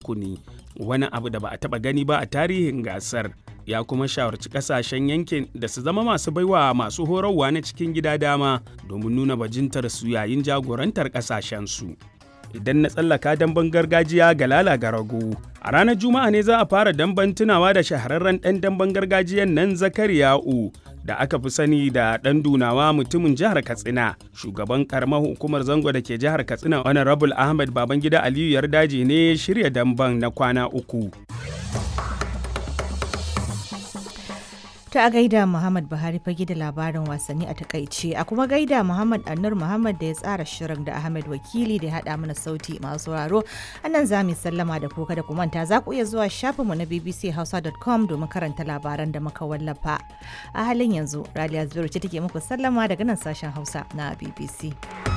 rukuni wani abu da ba a taɓa gani ba a tarihin gasar ya kuma shawarci kasashen yankin da su zama masu baiwa masu horarwa na cikin gida dama domin nuna bajintar su yayin jagorantar kasashensu. Idan na tsallaka damben gargajiya ga lala ga rago. A ranar Juma'a ne za a fara damben tunawa da shahararren ɗan damben gargajiyan nan Zakariya'u da aka fi sani da ɗan dunawa mutumin jihar Katsina. Shugaban karamar hukumar zango da ke jihar Katsina Honorable Ahmed Babangida Aliyu Yardaji ne shirya damben na kwana uku. Ta a gaida Muhammad Buhari fage da labarin wasanni a takaice a kuma gaida Muhammad Annur Muhammad da ya tsara shirin da Ahmed Wakili da ya haɗa mana sauti masu sauraro. Annan za mu sallama da kuka da kumanta za ku iya zuwa shafinmu na bbchausa.com domin karanta labaran da muka wallafa. A halin yanzu, Raliya Zubairu ce take muku sallama daga nan sashen Hausa na BBC.